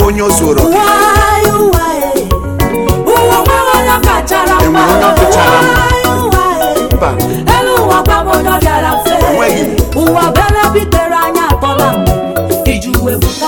onye o zuoro Ụwa ụwa e, ụwa nweghị onye kachara mma. Enwere onye kachara mma. Ụwa ụwa e, mba elu ụwa gwa m onye ọ bịara mfe. Enweghị. Ụwa bere bitere anya atọ na mmiri. Iju ebuka,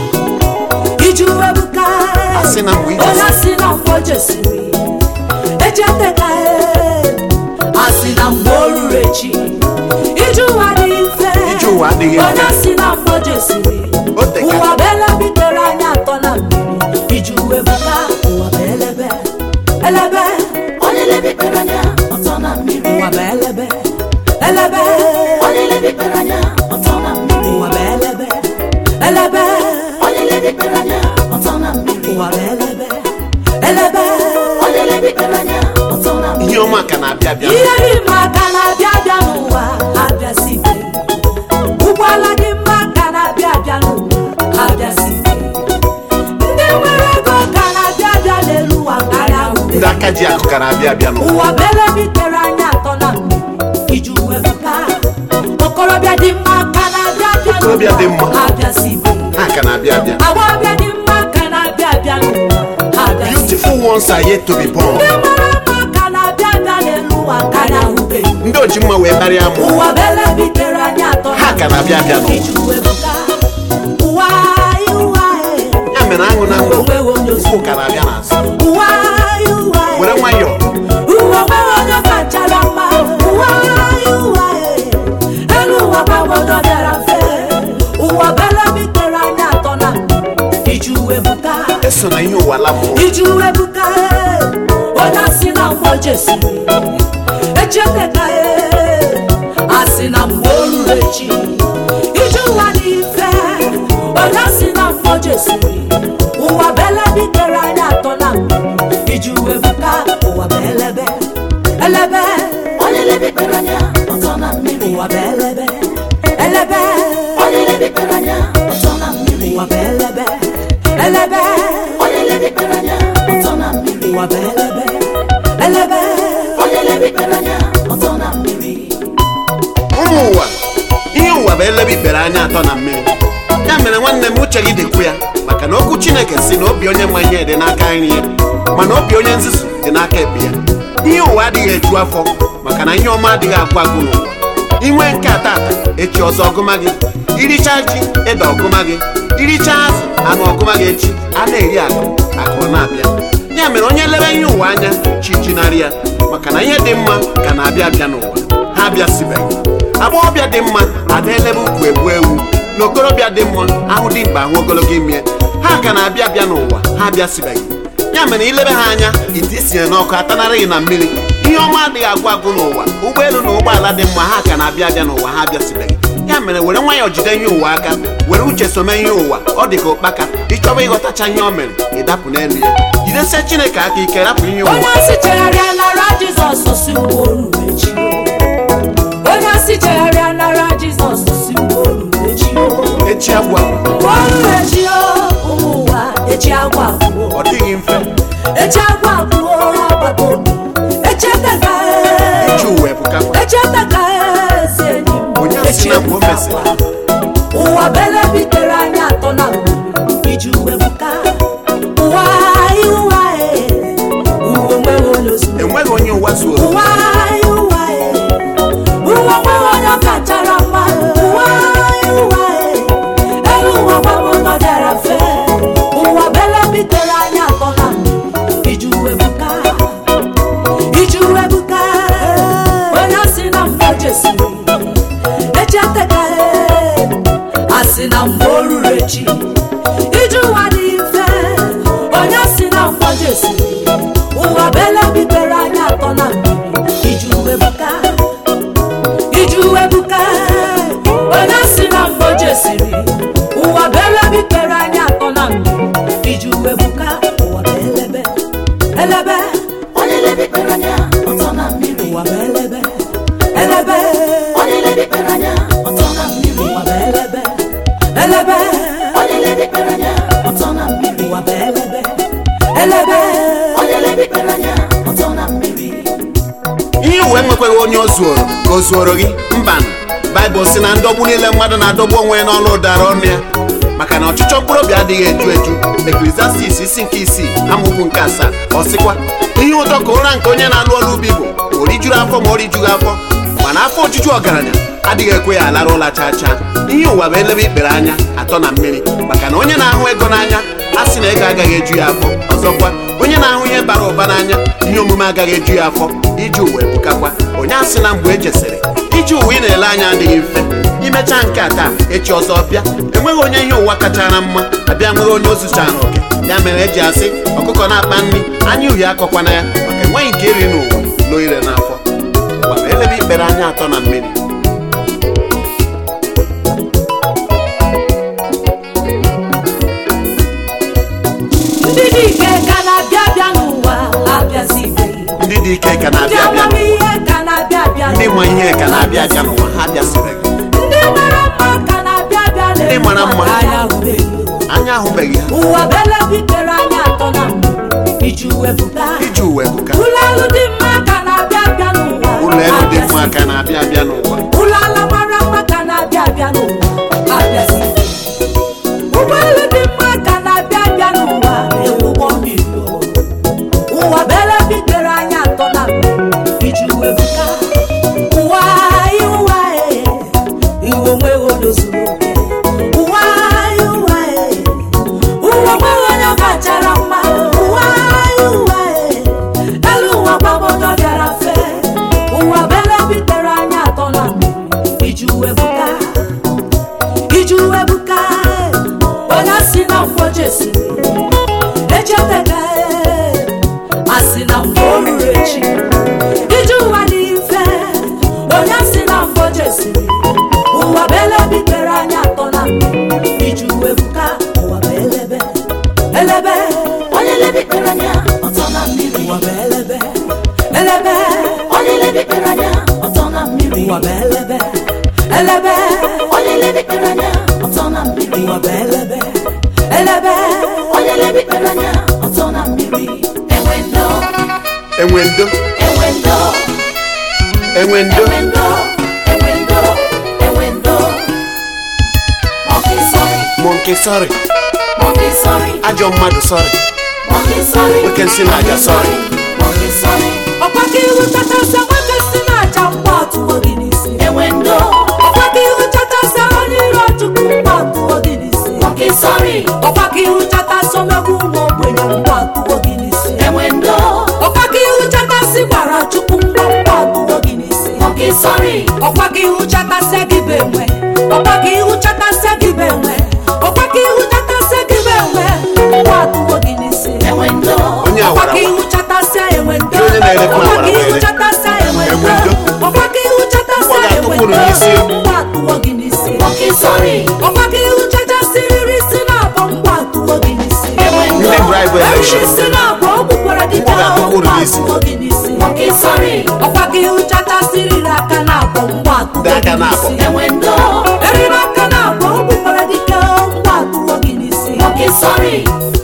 iju ebuka. Asị na mgbe ije Onye si na mgbe jesiri, echeteka e. Asị na mgbe o ruru echi, iju ụwa dị mfe. Ije ụwa adịghị mfe. Onye si na mgbe o jesiri, O teka. ụwa bere bitere anya atọ na mmiri. Iju ebuka, ụwa bụ elebe, elebe. onye lebikpere anya ọtọ na mmiri Ụwa bụ elebe, elebe. onye lebikpere anya ọtọ na mmiri Ụwa bụ elebe, elebe. onye lebikpere anya ọtọ na mmiri Ụwa bụ elebe, elebe. onye lebikpere anya ọtọ na mmiri ihe ọma ka na-abịa abịa Ihe dị mma ka na-abịa abịa n'ụwa abịasite. Ụgbọala dị mma ka na-abịa abịa n'ụwa abịasite. Ndị nwere ego ka na-abịa abịa n'elu ụwa karịa ube. ndị aka ji akụ ka na-abịa abịa n'ụwa Ụwa bele bitere anya atọ na mmiri iji wefuka. Okorobịa dị mma ka na-abịa abịa Okorobịa dị mma. n'ụwa abịasite. ha ka na-abịa abịa Agbọghọbịa dị mma ka na-abịa abịa n'ụwa abịasite. beautiful ones are yet to be born Ndị mara mma ka na-abịa abịa n'elu ụwa karịa ube. ndị oji mma wee karịa mụ ụwa bele bitere anya atọ Ha ka na-abịa abịa n'ụwa. Iji webuga. ụwa anyị, ụwa anyị. ya mere aṅụ na ngwụ Onweghị onye ụkwụ ka na-abịa n'azụ ụwa anyị, ụwa anyị. were nwayọọ ụwa nweghị onye kachara mma ụwa anyị, ụwa anyị. elu ụwa gbagodo bịara mfe ụwa bele bitere anya atọ na iji webuga eso na ihe ụwa lapụ iji webuga onye asị na mgbe o jesiri echeteka asị na mgbe o ruru echi iji ụwa dị mfe onye asị na mgbe o jesiri ụwa bele bitere anya atọ na mmiri iji webuga ụwa bụ elebe elebe onye lebikpere anya ọtọ na mmiri ụwa bụ elebe elebe onye lebikpere anya ọtọ na mmiri ụwa bụ elebe elebe onye lebikpere anya ọtọ na mmiri ụwa bụ elebe elebe onye lebikpere anya ọtọ na mmiri ụmụ ụwa ihe ụwa bụ elebe ikpere anya atọ na mmiri ya mere nwanne m uche gị dịkwu ya maka na okwu chineke si na obi onye ma ihe dị n'aka nri ya mana obi onye nzuzu dị n'aka ekpe ya ihe ụwa adịghị eju afọ maka na ihe ọma adịghị agwụ agwụ n'ụwa inwe nke a tata echi ọzọ ọgụma gị iricha ji ede ọgụma gị iricha azụ anụ ọgụma gị echi a na-eri akụ akụ ọ na-abịa ya mere onye lebe ihe ụwa anya chi jinarị ya maka na ihe dị mma ka na-abịa abịa n'ụwa ha abịasibeghị agbọghọbịa dị mma ada elebe ukwu egbu ewu na okorobịa dị mma ahụ dị mkpa ahụ ogologo ime ha ka na-abịa abịa n'ụwa ha abịasibeghị ya mere ilebe ha anya ite isinye n'ọkụ atanarịghị na mmiri ihe ọma adịghị agwụ agwụ n'ụwa ụgbọelu na ụgbọala dị mma ha ka na-abịa abịa n'ụwa ha abịasibeghị ya mere were nwayọọ jide ihe ụwa aka were uche some ihe ụwa ọ dị ka ụkpaka ịchọba ịghọtacha ihe o mere ịdapụ n'elu ya jidesie chineke aka ike rapụ ihe ụwa onye si chegharịa nara jizọs si mgbe o ruru echi onye si chegharịa nara jizọs si mgbe o ruru echi echi agwa mgbe o ruru echi o, ụmụ ụwa echi agwa abụọ ọ dịghị mfe echi agwa abụọ agbata obi echetaka echi ụwa ebukakwa echetaka ezi enyi m Onye asị na mgbe o mesịrị. ụwa bele bitere anya atọ na mmiri iji uwe buka ụwa anyị ụwa anyị uwe nweghị onye ozugbo enweghị onye ụwa zuoro ụwa anyị ụwa anyị ụwa nweghị onye kachara mma ụwa anyị ụwa anyị elu ụwa gbagbo bịara mfe ụwa bele bitere anya atọ na mmiri iji uwe buka iji uwe buka onye si na mgbe jesiri echeteka asị na mgbe o ruru echi iji ụwa dị mfe onye si na mgbe jesiri ụwa bele bitere anya atọ na mmiri iji uwe buka iji uwe buka onye si na mgbe jesiri ụwa bele bitere anya atọ na mmiri iji uwe buka ụwa bụ elebe elebe onye lebikpere anya ọtọ na mmiri ụwa bụ elebe elebe onye lebikpere anya ọtọ na mmiri ụwa bụ elebe elebe onye lebikpere anya ọtọ na mmiri ụwa bụ elebe elebe onye lebikpere anya ọtọ na mmiri ihe uwe nwekwaghị onye o zuoro ka o zuoro gị mba baịbụl si na ndọgbu niile mmadụ na-adọgbu onwe ya n'ọnụ ụdara ọnụ ya maka na ọchịchọ mkpụrụ obi adịghị eju eju eklesiastis isi nke isii amaokwu nke asaa ọ sịkwa ihe ụtọ ka ụra nke onye na-alụ ọrụ ubi bụ o rijuru afọ ma o rijughị afọ mana afọ ojuju ọgaranya adịghị ekwe ya alara ụla chaa chaa ihe ụwa bụ elebe ikpere anya atọ na mmiri maka na onye na-ahụ ego n'anya a sị na ego agaghị eju ya afọ ọzọkwa onye na-ahụ ihe bara ụba n'anya ihe omume agaghị eju ya afọ iji ụwa ebukakwa onye asị na mgbe ejesịrị iji ụwa ị na-ele anya adịghị mfe imechaa nke a taa echi ọzọ bịa enweghị onye ihe ụwa kachara mma abịa nweghị onye ozuchara oke ya mere eji asị ọkụkọ na-akpa nri anya uhie akọkwana ya maka enweghị nke iri n'ụwa loo ire n'afọ ụwa bụ elebe ikpere anya atọ na mmiri ndị dị ike ka na-abịa abịa n'ụwa abịazibeghị ndị dị ike ka ndị na-abịa abịa n'ụwa amamihe ka na-abịa abịa ndị ma ihe ka n'ụwa na-abịa abịa n'ụwa ha bịasịrị ndị mara mma ka na-abịa abịa n'elu Ndị mara mma. maka anya hụbeghị anya ahụbeghị ha ụwa bụ ebe bitere anya atọ na mmiri iji wepụta iji ụwa ebuka ụlọ elu dị mma ka na-abịa abịa n'ụwa ụlọ elu dị mma abịazibeghị. ka na-abịa abịa n'ụwa ụlọ ala mara mma ka na-abịa abịa n'ụwa abịazibeghị. ụgbọelu dị mma ka na-abịa abịa n'ụwa ụgbọ mmiri ụwa bụ ebe bitere anya atọ na mmiri iji wepụta ụwa anyị ụwa ee, iwe onweghị onye zuru oke ụwa anyị ụwa ee, ụwa onweghị onye kachara mma ụwa anyị ụwa ee, elu ụwa gbagodo bịara fee ụwa bụ ebe bitere anya atọ na mmiri iji wepụta iji webuka onye si na mfọ jesiri echeteka asị na mfọ ruru echi iji ụwa dị mfe onye si na mfọ jesiri ụwa bụ ele bitere anya atọ na mmiri iji webuka ụwa bụ elebe elebe onye lebikpere anya ọtọ na mmiri ụwa bụ elebe elebe onye lebikpere anya ọtọ na mmiri ụwa bụ elebe elebe onye lebikpere anya ọtọ na mmiri ụwa bụ elebe elebe onye lebikpere anya ọtọ na mmiri enwe ndo enwe ndo enwe ndo enwe ndo enwe ndo enwe ndo enwe ndo monkey sorry monke sọrị monkey sorry ajọ mmadụ sọrị monkey sorry Nwoke nsị na-aja sorry. monkey sorry ọkwa ka ihu chachasịa nwoke si na-acha mgba atụwo gị n'isi enwe ndo ọkwa ka ihu chachasịa onye iro chukwu mgba atụwo gị n'isi monkey sorry ọkwa ka ihu chachasị omegbu ụmụ ogbenye mgba atụwo gị n'isi enwe ndo ọkwa ka ihu chachasị gbara chukwu mgba mgba atụwo gị n'isi monkey sorry ọkwa ka ihu chatasịa gị bụ enwe ọkwa ka ihu chatasịa gị bụ enwe ọkwa ka ihu chatasịa gị bụ enwe mgba atụwo gị n'isi enwe ndo onye ọkwa awara ka ihu chatasịa enwe ndo Onye na-erekwa ọkwa awara ka ihu were. chatasịa enwe Enwe ndo ndo. ọkwa ka ihu chatasịa Ọ ga-atụ enwe kwuru ndo n'isi. mgba atụwo gị n'isi monkey sorry ọkwa ka ihu chachasịrịrị isi na-abọ mgba atụwo gị n'isi enwe ndo ndị bribe eriri election isi na-abọ o gbukwara gị Ọ ga-atụ kwuru mgba n'isi. atụwo gị n'isi monkey sorry ọkwa ka ihu chachasịrịrị aka na-abọ mgba atụwo Ndị aka gị na-abọ. n'isi enwe ndo eriri aka na-abọ o gbukwara gị mgba atụwo gị n'isi monkey sorry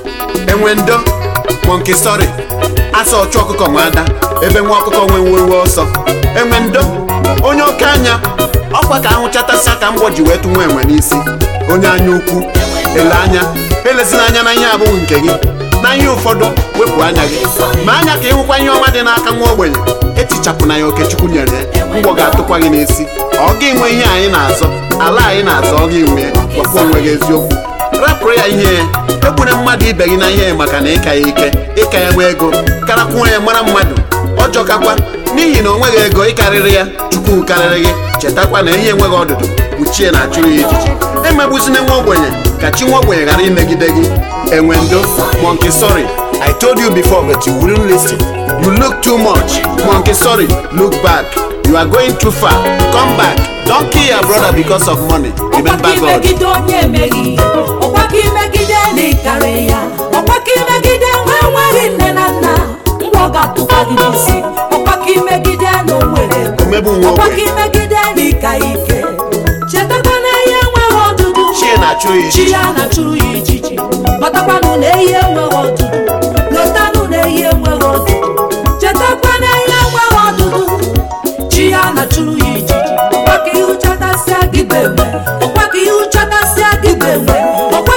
enwe ndo monke sọrị asa ọchụ ọkụkọ nwe ada ebe nwa ọkụkọ nwe nwewe ọsọ enwe ndo onye oke anya ọkwa ka ahụ chatasịa ka mgbọ ji wee tụ nwa enwe n'isi onye anya ukwu ele anya elezina anya na ihe abụghị nke gị na ihe ụfọdụ wepụ anya gị ma anya ka ịhụkwa ihe ọma dị n'aka nwa ogbenye etichapụ ya okechukwu nyere ya mgbọ ga-atụkwa gị n'isi ọ gị nwe ihe anyị na-azọ ala anyị na-azọ ọ gị nwe gwakwa onwe gị eziokwu rapụrụ ya ihe ya egbuna mmadụ ibe gị na ihe maka na ịka ya ike ịka ya nwe ego karakwuo ya mara mmadụ ọjọọ kakwa n'ihi na o nweghị ego ịkarịrị ya chukwu karịrị gị chetakwa na ihe enweghị ọdụdụ kpuchie na achụrụ ya ijiji emegbuzina nwa ogbenye ka chi nwa ogbenye ghara imegide gị enwe ndo monkey sorry i told you before but you wouldn't listen you look too much monkey sorry look back you are going too far come back don't kill your brother because of money ọkwa remember ka god imegide onye emeghị ọkwa ka imegide na ịkarị ya ọkwa ka imegide nwa enweghị nne na nna ngwa ọ ga-atụkwa gị n'isi ọkwa ka imegide na o nwere ego omegbu nwa ọkwa ka ogbenye imegide na ịka ike chetakwa na ihe enweghị ọdụdụ chie na-achụrụ ya chi ijiji ya na-achụrụ ya ijiji matakwanụ na ehi enweghị ọdụdụ lotanụ na ehi enweghị ọdụdụ chetakwa na ehi enweghị ọdụdụ chi ya na-achụrụ ya ijiji ọkwa ka ihu chatasịa gị bụ enwe ọkwa ka ihu chatasịa gị bụ enwe ọkwa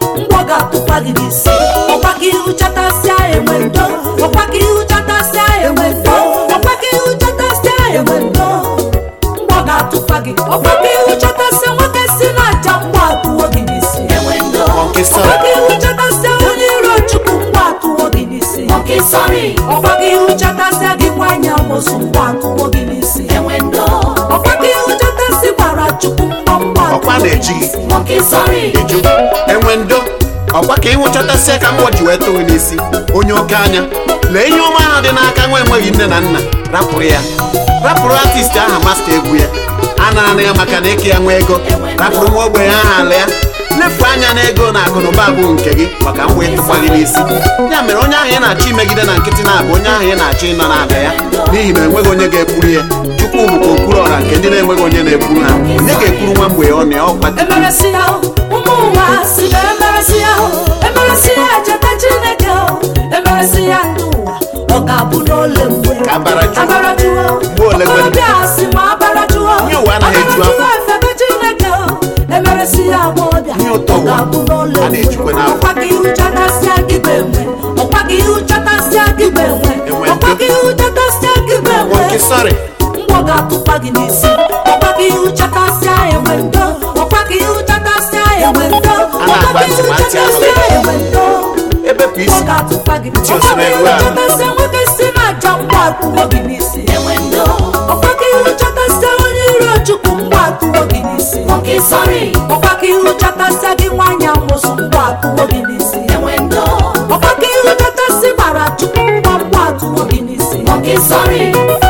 mgbọ ga-atụkwa gị n'isi ọkwa ka ihu chatasịa enwe ndo ọkwa ka ihu chatasịa enwe ndo ọkwa ka ihu chatasịa enwe ndo mgbọ ga-atụkwa gị ọkwa ka ihu chatasịa nwoke si n'aja mgbọ atụwo gị n'isi enwe ndo Monkey ọkwa sorry. ka ihu chatasịa onye iro chukwu mgbọ atụwo gị n'isi nwoke sọrị ọkwa ka ihu chatasịa gị nwanyị amosu mgbọ atụwo gị n'isi enwe ndo ọkwa ka ihu chatasị gbara chukwu mgbọ mgbọ ọkwa na-eji gị nwoke sọrị ịjụ enwe ndo ọkwa ka ịnwụchọtasịa ka mgbọ ji wee tụ gị n'isi onye oke anya lee ihe ọma ahụ dị n'aka nwa enweghị nne na nna rapụrụ ya rapụrụ artist aha masta egwu ya a nara ya maka na eke ya nwa ego rapụrụ nwa ogbenye aha ala ya lefu anya na ego na akụnụba bụ nke gị maka mgbe ịtụkwa gị n'isi ya mere onye ahụ ị na-achọ imegide na nkịtị na-abụ onye ahụ ị na-achọ ịnọ n'ala ya n'ihi na enweghị onye ga-ekwuru ya chukwu bụkwa okpuru ọra nke ndị na-enweghị onye na-ekwuru ha onye ga-ekwuru nwa mgbe ọ na ya ọkwa emeresi ya ụmụ ụwa si na emeresi ya emeresi ya cheta chineke emeresi ya ndị ụwa ọ ga-abụ n'ole mgbe Ka abara jụọ. abara jụọ Mgbe ole kwere? ọbịa si ma abara jụọ Ihe ụwa anaghị eju afọ. Abara jụọ efebe chineke emeresi ya agbọbịa Ihe ụtọ ọ ụwa ga-abụ n'ole a na-ejikwa mgbe n'afọ. ọkwa ka ihu chatasịa gị bụ enwe ọkwa ka ihu chatasịa gị bụ enwe Enwe ọkwa ndo. ka ihu chatasịa gị bụ enwe nwoke sọrị mgbọ ga-atụkwa gị n'isi ọkwa ka ihu chatasịa enwe ndo ọkwa ka ihu chatasịa enwe ndo A na-agba ọkwa ka ihu ntụmatụ chatasịa enwe ndo ebepụ mgbọ isi ga-atụkwa gị Ntị ọkwa osiri ka ihu ewu ahụ. chatasịa nwoke si n'aja mgbọ atụwo gị n'isi enwe ndo ọkwa ka ihu chatasịa onye iro chukwu mgbọ atụwo gị n'isi nwoke sọrị ọkwa ka ihu chatasịa gị nwaanyị amụsụ mgbọ atụwo gị n'isi enwe ndo ọkwa ka ihu chatasị gbara chukwu mgbọ mgbọ atụwo gị n'isi nwoke sọrị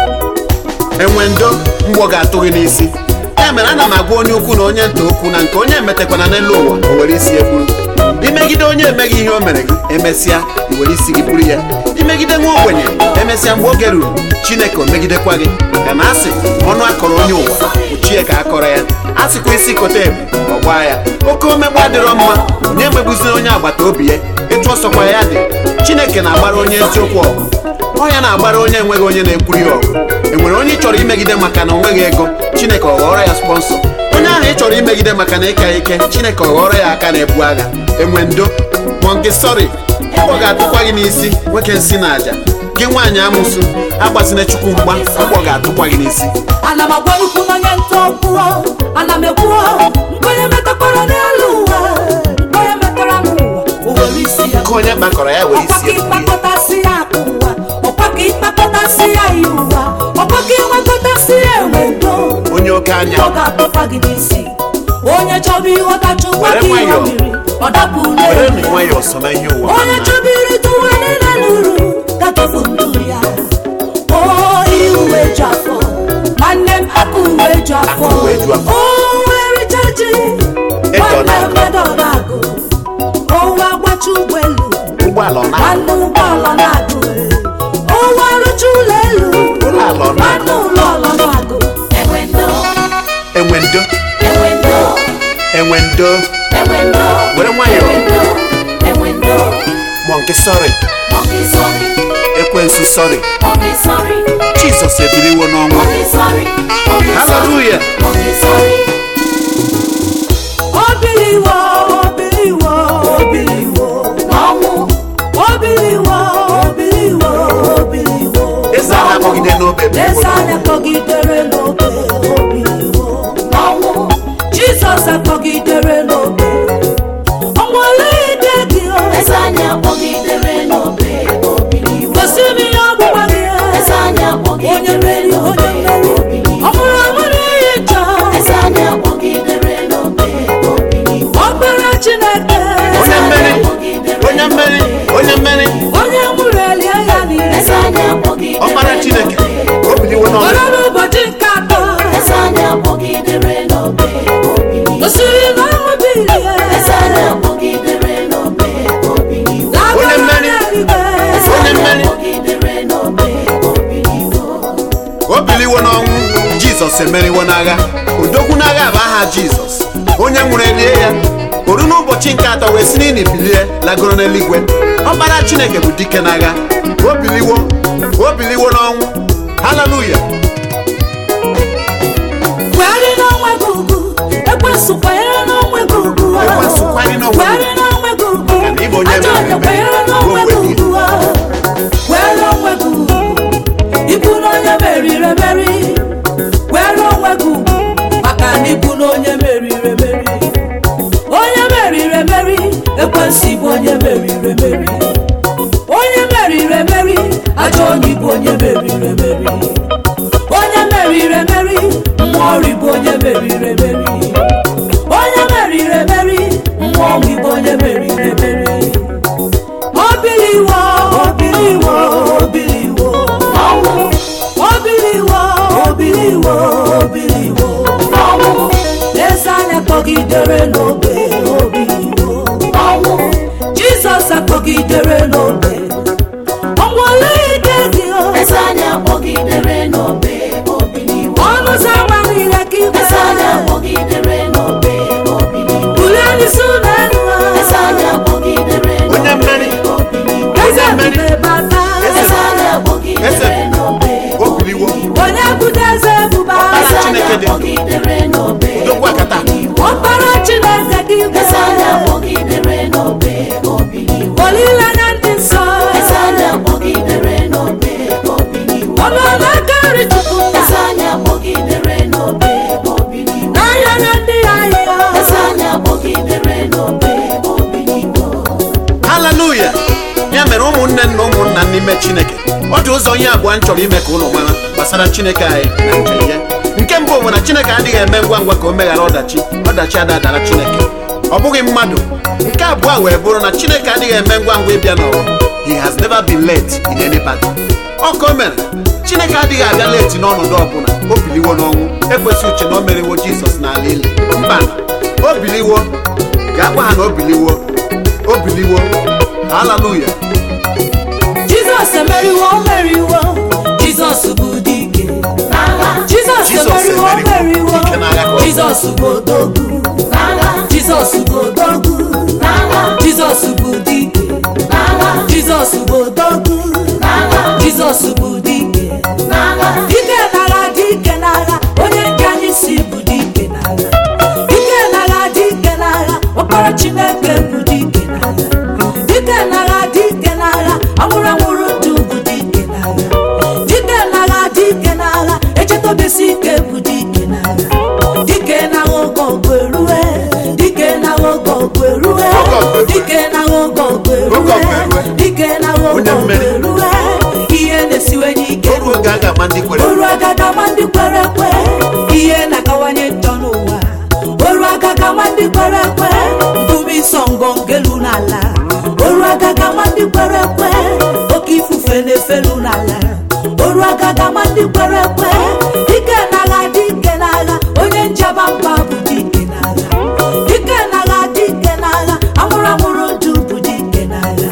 enwe ndo mgbọ ga-atụ gị n'isi ya mere ana m agwa onye ukwu na onye nta okwu na nke onye emetakwana n'elu ụwa o were isi ya buru imegide onye emeghị ihe o mere gị emesịa i were isi gị buru ya imegide nwa ogbenye emesịa mgbe oge ruru chineke o megidekwa gị maka na asị ọnụ akọrọ onye ụwa ochie ka akọrọ ya a sịkwa isi kote ebu ọ gbaa ya oke omegbu adịrọ mma onye emegbuziri onye agbata obi ya ịtụ ọsọkwa ya dị chineke na-agbara onye eziokwu ọgụ ọ ya na-agbara onye enweghị onye na-ekwuru ya ọgụ enwere onye ị chọrọ imegide maka na o nweghị ego chineke ọ ghọrọ ya spọnsọ onye ahụ ị chọrọ imegide maka na ịka ya ike chineke ọ ghọrọ ya aka na-ebu agha enwe ndo mọnke sọrị ọ ga-atụkwa gị n'isi nwoke nsị na aja gị nwaanyị amụsụ agbazina chukwu mgba mgbọ ga-atụkwa gị n'isi ana m agwa ukwu n'onye nta okwuo ana m ekwuo nkwenye metakwara n'elu ụwa nkwenye metara n'ụwa o were isi ya ka onye kpakọrọ ya were ọkwa isi ka ya buru ya. ịkpakọtasị ya akụ ụwa ọkwa ka ịkpakọtasị ya ihe ụwa ọkwa ka ịnwekọtasị ya enwe ndo onye oke anya ọ ga-atụkwa gị n'isi onye chọba ịghọtacha ụwa Were ka ihe nwayọọ. mmiri ọ dapụ were n'elu nụ nwayọọ so na ihe ụwa onye chọba irite ụwa niile n'uru gatofu ndụ ya o ihe uwe ju afọ nwanne m aka uwe ju afọ Aka uwe ju afọ. o ericha ji Ego nwanne na-agụ. mmadụ ọ na-agụ owe agbacha ụgbọelu ụgbọala ọ na nwanne ụgbọala na-agụ owe arụcha ụlọ elu Ụlọala ọ na-agụ. nwanne ụlọ ọlọ na-agụ enwe ndo enwe ndo enwe ndo enwe ndo enwe ndo were nwayọọ enwe ndo enwe ndo mọnke sọrị nwoke sọrị ekwensu sọrị nwoke sọrị jizọs ebiliwo n'ọnwụ nwoke sọrị nwoke sọrị haleluya nwoke sọrị obiliwo obiliwo obiliwo n'ọnwụ obiliwo obiliwo obiliwo eze a na-akpọgide n'obe bụ eze anyị akpọgidere n'obe obiliwo n'ọnwụ jizọs akpọgidere n'obe ọnwale ide gị o eze anyị akpọgidere n'obe obiliwo gosi m ihe ọgbụgba gị eze anyị onye akpọgidere mmeri onye mmeri obiliwo ọ bụrụ ọmụrụ ihe njọ eze anyị akpọgidere n'obe obiliwo ọkpara chineke onye mmeri onye mmeri onye mmeri onye nwụrụ elie ya niile eze anyị akpọgidere ọkpara chineke o biliwo n'ọnwụ ọrụ n'ụbọchị nke atọ eze anyị akpọgidere n'obe obiliwo gosiri na ọnwụ bilie eze anyị akpọgidere n'obe obiliwo Onye mmeri. onye mmeri akpọgidere n'obe obiliwo o biliwo n'ọnwụ jizọs emeriwo n'agha odogwu n'agha bụ aha jizọs onye nwụrụ elie ya oru n'ụbọchị nke atọ wee si n'ili bilie lagoro n'eluigwe ọkpara chineke bụ dike n'agha o biliwo o biliwo n'ọnwụ haleluya kwegharị n'onwe gị ugwu ekwesị kwanyere n'onwe gị ugwu Ekwensu kwanyere n'onwe gị kwegharị n'onwe ekwensu bụ onye meriri emeri onye meriri emeri ajọ onye bụ onye meriri emeri onye meriri emeri mmụọ ọrị bụ onye meriri emeri onye meriri emeri mmụọ ọnwụ bụ onye meriri emeri obiliwo obiliwo obiliwo n'ọnwụ obiliwo obiliwo obiliwo n'ọnwụ eze anya kpọgidere n'obe obiliwo n'ọnwụ jizọs akpọgidere n'obe ọnwụle ike gị o eze anyị akpọgidere n'obe obiliwo ọnụ ụzọ ama niile ka ibe eze anyị akpọgidere n'obe obiliwo bulie n'isi ụlọ elu eze anyị akpọgidere onye mmeri n'obiliwo eze ebube bata eze anyị akpọgidere n'obe o biliwo onye bụdo eze ebube eze agha. anyị Chineke dị ndụ. akpọgidere n'obe Udokwu akata. ọkpara chineke gị ibe eze anyị akpọgidere n'obe obiliwo olileanya ndị nsọ eze anyị akpọgidere n'obe obiliwo ọnụọlụ aka nri chukwu eze anyị akpọgidere n'obe obiliwo n'anya na ndị ahịa eze anyị akpọgidere n'obe obiliwo haleluya ya mere ụmụnne na ụmụnna n'ime chineke ọ dị ụzọ ihe abụọ m chọrọ ime ka ụnụ mara gbasara chineke anyị na njem ya nke mbụ bụ na chineke adịghị eme ngwa ngwa ka o meghara ọdachi ọdachi adadara chineke ọ bụghị mmadụ nke abụọ wee bụrụ na chineke adịghị eme ngwa ngwa ịbịa n'ọrụ he has never been late in any battle ọ ka o mere chineke adịghị abịa leti n'ọnọdụ ọbụla o biliwo n'ọnwụ ekwesị uche na o meriwo jizọs n'ala ili mba o biliwo ga-agwa ha na o biliwo o biliwo haleluya jizọs emeriwo o meriwo jizọs bụ dike n'agha jizọs Jizọs emeriwo o emeriwo, meriwo dike n'agha ka ọ bụ. jizọs bụ odogwu n'agha jizọs bụ odogwu n'agha jizọs bụ dike n'agha jizọs bụ odogwu n'agha jizọs bụ dike n'agha dike n'agha dike n'agha onye nke anyị si bụ dike n'agha dike n'agha dike n'agha ọkpara chineke bụ dike n'agha dike n'agha dike n'agha anwụrụ anwụrụ ndụ bụ dike n'agha dike n'agha dike n'agha echetobesi ike bụ dike n'agha dike n'agha oge ọgụ erue dike n'agha oge ọgụ erue Oge ọgụ erue. dike n'agha oge ọgụ Oge ọgụ erue erue. dike n'agha oge Onye ọgụ mmeri. erue ihe na-esiwenye ike oru oge a ga-ama ndị kwere oru agaga ma ndị kwere ekwe ihe na-akawanye njọ n'ụwa oru agaga ma ndị kwere ekwe mbubi nsọ ngọngelu n'ala oru agaga ma ndị kwere ekwe oke ifufe na-efelu n'ala oru agaga ma ndị kwere ekwe dike n'agha dike n'agha onye njaba mba bụ dike n'agha dike n'agha dike n'agha amụrụ amụrụ ndụ bụ dike n'agha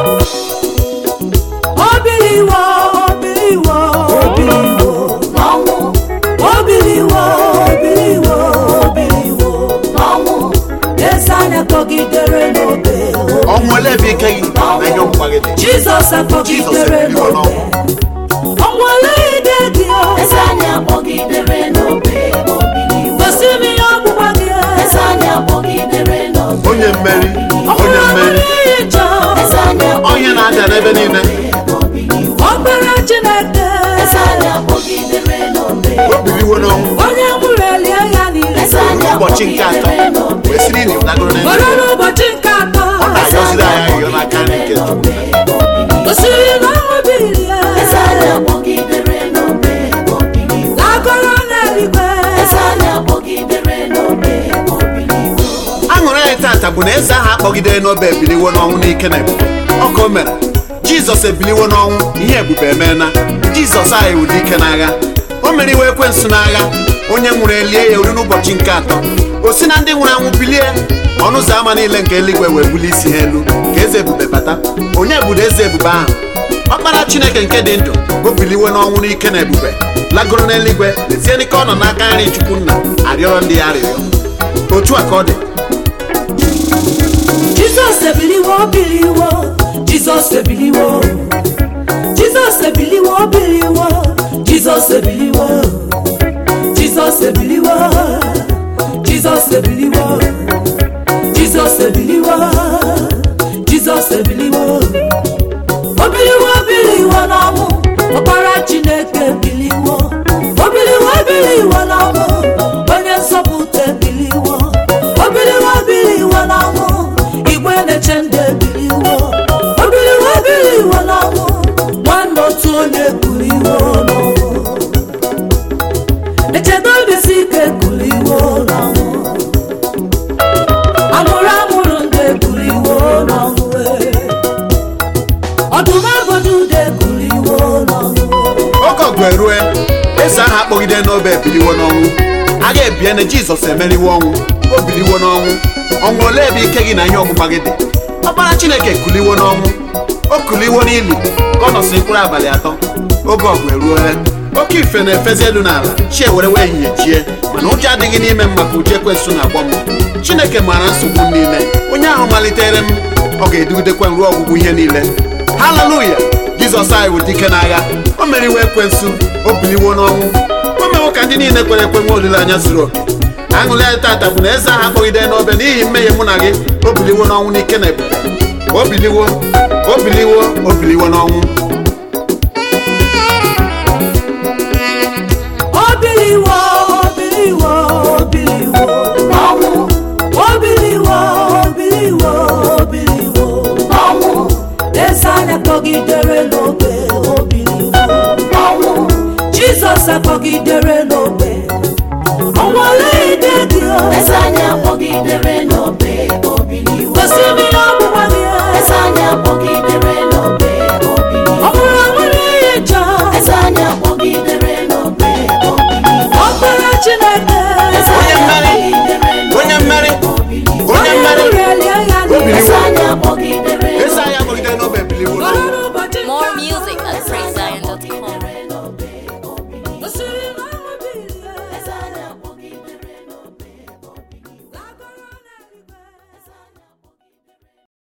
obiliwo obiliwo obiliwo n'ọnwụ obiliwo obiliwo obiliwo n'ọnwụ eze anya kpọgidere n'obe ọnwụ ole ebe ike gị na ihe ọgbụgba gị dị jizọs akpọgidere ebiliwo n'obe ọnwụle ide gị o eze anyị akpọgidere n'obe obiliwo gosi m ihe ọgbụgba gị eze anyị akpọgidere n'obe onye mmeri onye ọmụrụ mmeri ihe njọ eze anyị onye na-ada n'ebe niile obiliwo ọkpara chineke eze anyị akpọgidere n'obe o biliwo n'ọnwụ onye nwụrụ elie ya niile eze anyị ụbọchị nke atọ akpọgidere n'obe wee siri na ịnagoro na were n'ụbọchị nke atọ ọ na-ayọziri anyị ayọ n'aka nri nke Chukwu. gosiri na ọnwụ bilie eze anyị akpọgidere n'obe obiliwo n'agọrọ n'eluigwe eze anyị akpọgidere n'obe obiliwo aṅụrị anyị tata bụ na eze ahụ akpọgidere n'obe ebiliwo n'ọnwụ n'ike na ebube ọ ka o mere jizọs ebiliwo n'ọnwụ ihe ebube emeela jizọs anyị wụ dike n'agha o mere iwe ekwensu n'agha onye nwụrụ elie ya ori n'ụbọchị nke atọ o si na ndị nwụrụ anwụ bilie ọnụ ụzọ ámá niile nke eluigwe wee bulie isi ha elu ka eze ebube bata onye budo eze ebube ahụ ọkpara chineke nke dị ndụ o biliwo n'ọnwụ n'ike na ebube lagoro n'eluigwe lezie n'ike ọ nọ n'aka nri chukwu nna arịọrọ ndị ya arịrịọ otu a ka ọ dị jizọs ebiliwo biliwo jizọs ebiliwo jizọs ebiliwo biliwo jizọs ebiliwo jizọs ebiliwo jizọs ebiliwo jizọs ebiliwo jizọs ebiliwo obiliwo biliwo n'ọnwụ ọkpara chineke biliwo obiliwo biliwo n'ọnwụ onye nsọpụta biliwo obiliwo biliwo n'ọnwụ igwe na-eche ndụ ọgụ erue eze ahụ akpọgide n'obe ebiliwo n'ọnwụ agha ebie na jizọs emeriwo ọnwụ o biliwo n'ọnwụ ọnwụ ole ebe ike gị na ihe ọgbụgba gị dị ọkpara chineke kuliwo n'ọnwụ o kuliwo n'ili ka ọ nọsị mkpụrụ abalị atọ oge ọgụ eruole oke ife na-efezi elu n'ala chi ewere wee ehihie chie mana ụjọ adịghị n'ime m maka uche ekwensụ na-agbọ m chineke maara nsogbu m niile onye ahụ malitere m ọ ga-edugidekwa m ruo ọgwụgwụ ihe niile haleluya jizọs anyị bụ dike n'agha o meriwo ekwensu o biliwo n'ọnwụ o mewo ka ndị niile kwere ekwe nwe olileanya zuru oke aṅụrị anyị tata bụ na eze ahụ akpọgide n'obe n'ihi mmehie mụ na gị o biliwo n'ọnwụ n'ike na ebube o biliwo o biliwo o biliwo n'ọnwụ Obiliwo, obiliwo, obiliwo, ọnwụ obiliwo, obiliwo, obiliwo. ọnwụ Eze anyị akpọgidere n'obe, obiliwo. ọnwụ Jizọs akpọgidere n'obe. Ọnwale ide gị o. eze anyị akpọgidere n'obe obiliwo Gosi m ihe ọgbụgba gị o. eze anyị akpọgidere n'obe Ọ obiliwo bụrụ na nwere ihe njọ. eze anyị akpọgidere n'obe obiliwo Ọkpara Chineke